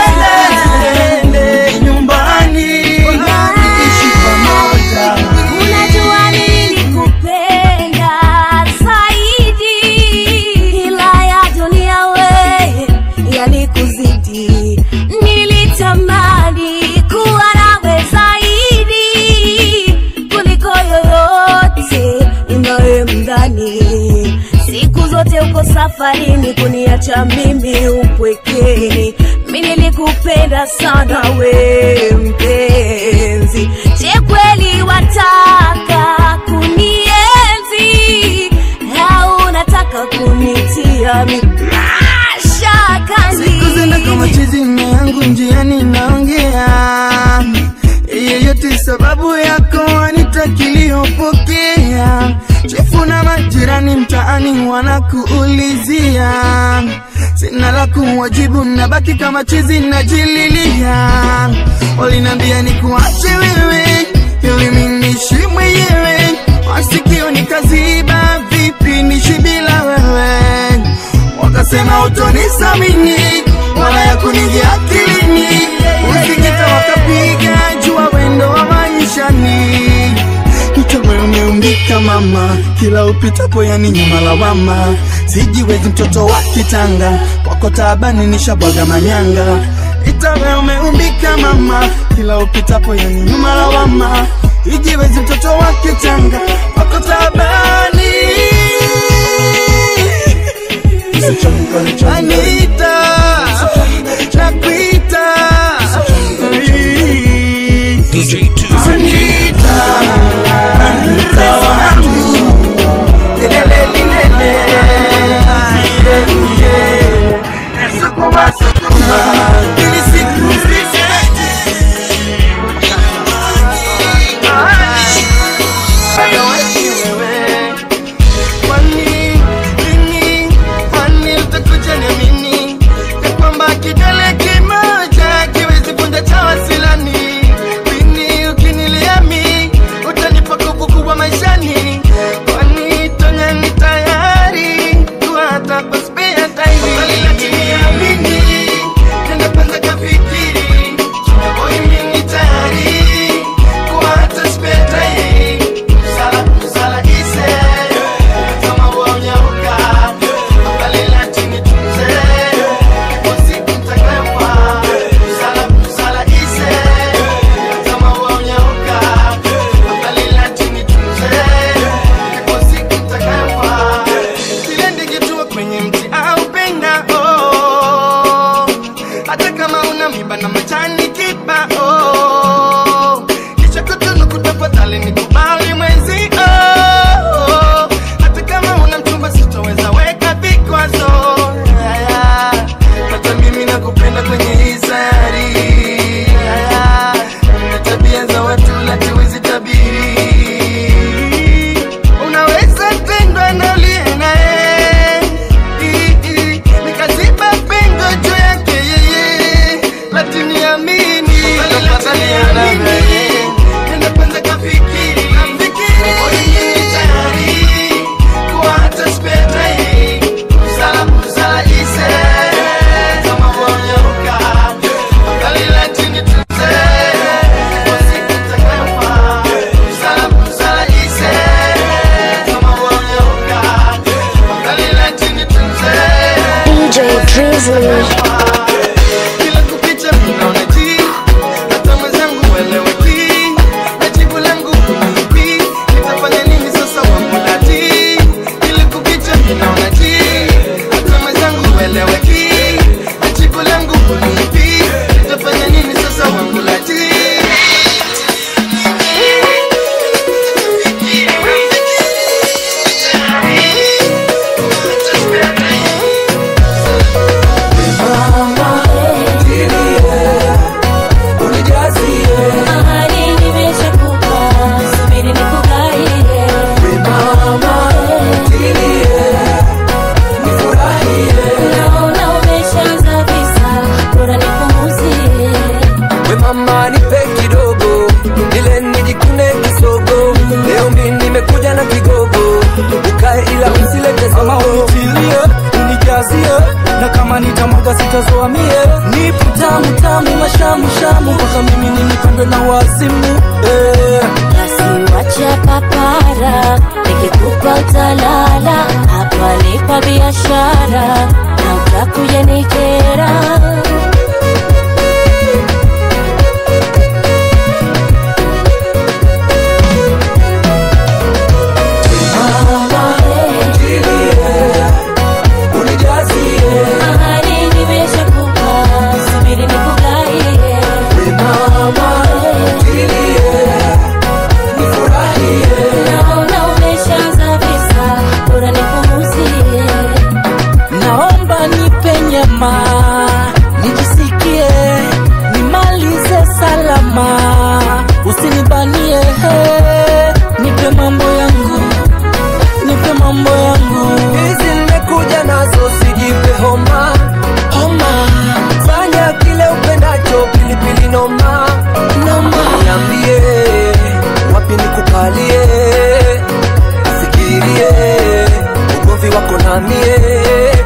Speaker 14: ziende nyumbani ishi pamoja.
Speaker 6: Unajua nilikupenda zaidi, ila ya dunia we yalikuzidi. Nilitamani kuwa nawe zaidi kuliko yoyote inayemdhani. Siku zote uko safarini kuniacha mimi upwekeni. Mi nilikupenda sana we mpenzi, je kweli wataka kunienzi au unataka kunitia mi mashakani?
Speaker 14: Siku zenda kama chizi mme yangu njiani naongea yeyote sababu yako anitakiliyopokea chefu na majirani mtaani wanakuulizia sina la kuwajibu nabaki kama chizi najililia walinambia ni kuache wewe ili minishi mwenyewe masikio nikaziba vipi nishi bila wewe wakasema utonisamini wala ya kunijia akilini usikita wakapiga jua wendo wa maishani Mtawe umeumbika mama, kila upitapo yani nyuma lawama. Sijiwezi mtoto wa kitanga, kwako taabani nishabwaga manyanga. Itawe umeumbika mama, kila upitapo yani nyuma lawama. Sijiwezi mtoto wa kitanga, kwako taabani. Anita, nakuita.
Speaker 1: DJ 2
Speaker 14: Anita, Anita wangu, lelele lilele, yeah, yeah. Nasukuma sukuma, ili siku zisije. Bado wewe,
Speaker 10: Kila kukicha ninaona ji, hata mwenzangu ueleweki. Na jibu langu hunipi, nitafanya nini sasa wamulati? Kila kukicha ninaona ji, hata mwenzangu ueleweki. Na jibu langu hunipi, nitafanya nini sasa wamulati?
Speaker 5: Ahadi nimeshakupa, subiri nikugaie. Naona umeshaanza visa, bora nipunguzie.
Speaker 15: we mama nipe kidogo ile nijikune kisogo leo mi nimekuja na kigogo ukae ila usilete
Speaker 17: ama unitilie unijazie na kama nitamwaga sitazoamie nipo tamu tamu mashamushamu mpaka mimi ninipandwe na wazimu eh.
Speaker 5: Basi wacha papara, nikikupa utalala. Hapa nipa biashara na utakuja nikera. Ahadi nimeshakupa, subiri nikugaie. Naona umeshaanza visa, bora nipunguzie.
Speaker 17: naomba nipe nyama nijisikie nimalize salama usinibanie he nipe mambo yangu nipe mambo yangu
Speaker 15: hizi nimekuja nazo sijipe homa
Speaker 17: homa
Speaker 15: fanya kile upendacho pilipili noma
Speaker 17: noma
Speaker 15: niambie wapi nikukalie fikirie ugomvi wako namie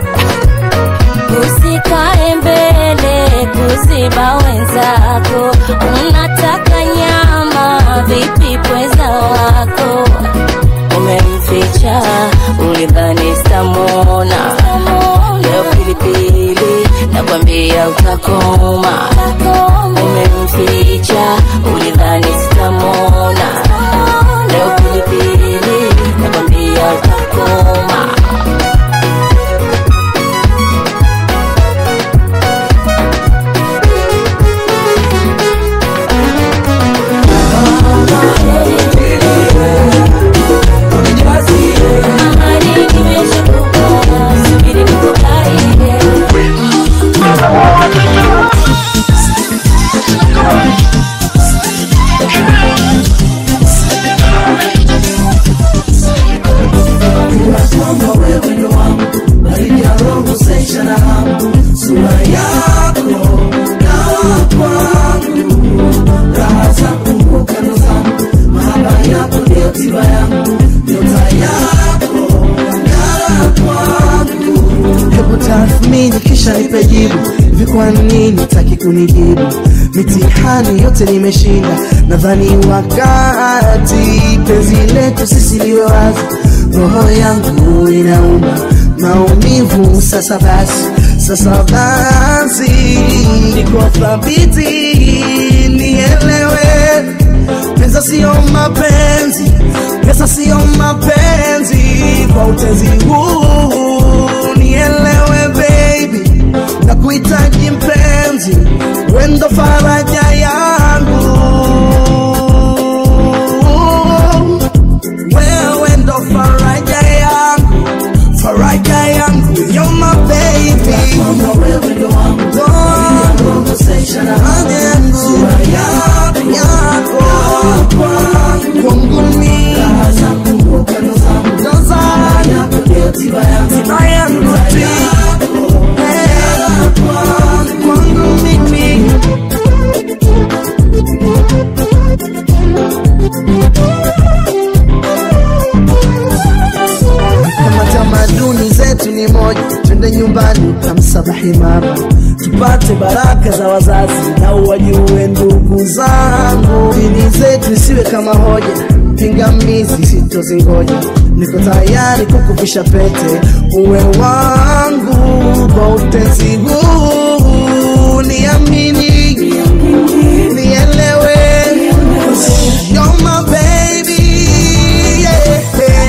Speaker 5: Usikae mbele kuziba wenzako, unataka nyama vipi pweza wako? Umemficha ulidhani sitamwona, leo pilipili nakwambia utakoma. Umemficha ulidhani sitamwona, leo pilipili nakwambia utakoma.
Speaker 12: kwamba wewe ndo wangu baridi ya roho saisha na hamu sura yako dawa kwangu raha zangu ngukano zangu mahaba yako ndio tiba yangu nyota yako ngara kwangu hebu tathmini kisha nipe jibu hivi kwa nini taki kunijibu mitihani yote nimeshinda nadhani wakati penzi letu sisi liwe wazi roho yangu inauma maumivu sasa basi sasa basi niko thabiti nielewe pesa sio mapenzi pesa sio mapenzi kwa utezi huu nielewe baby na kuhitaji mpenzi wendo faraja yangu wewe ndo faraja yangu faraja yangu you're my baby wewe ndo wangu faraja yangu sura yako yako kwangu mimi ndo zangu tiba yangu tu Eh, kwangu mimi kama tamaduni zetu ni moja twende nyumbani kamsabahi mama tupate baraka za wazazi na wajue ndugu zangu dini zetu isiwe kama hoja pingamizi sitozingoja niko tayari kukuvisha pete uwe wangu
Speaker 18: kwa utenzi huu niamini nielewe You're my baby yeah.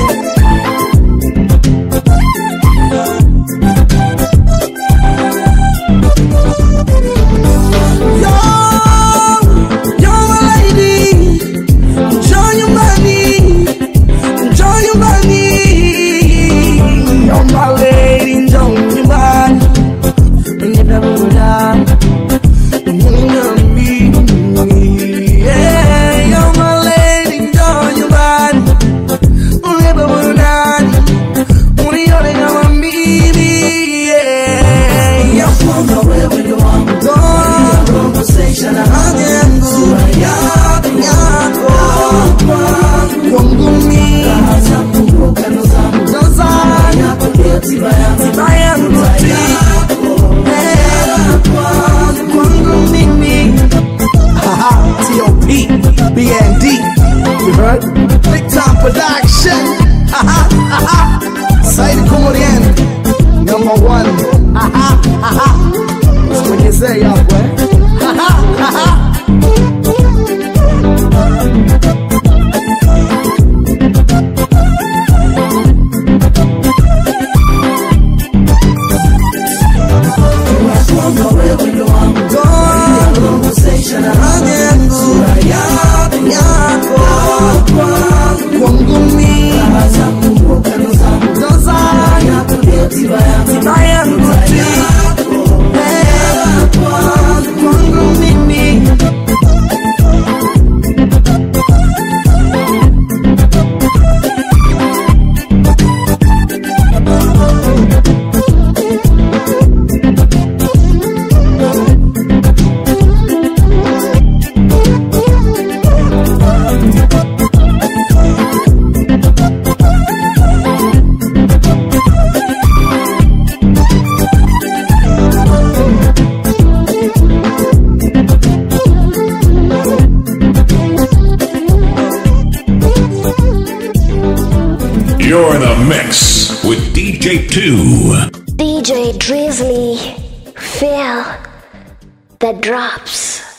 Speaker 18: You're, you're my lady Njoo nyumbani Njoo nyumbani You're my lady Njoo nyumbani Nipe burudani Uniambie Yeah, you're my lady Njoo nyumbani Unipe burudani Unione kama mimi Yeah, you're kwanza wewe ndo wangu Conversation haja yangu yako yako kwangu mimi ndo zangu tiba yangu kwangu mimi T.O.P. BND You heard? Big time production Saidi Komorian Number one Usimwenyezee hapo eh kwangu mimi ndo zangu tiba yangu kwangu mimi
Speaker 1: You're in the mix with DJ 2.
Speaker 4: DJ Drizzly, feel the drops.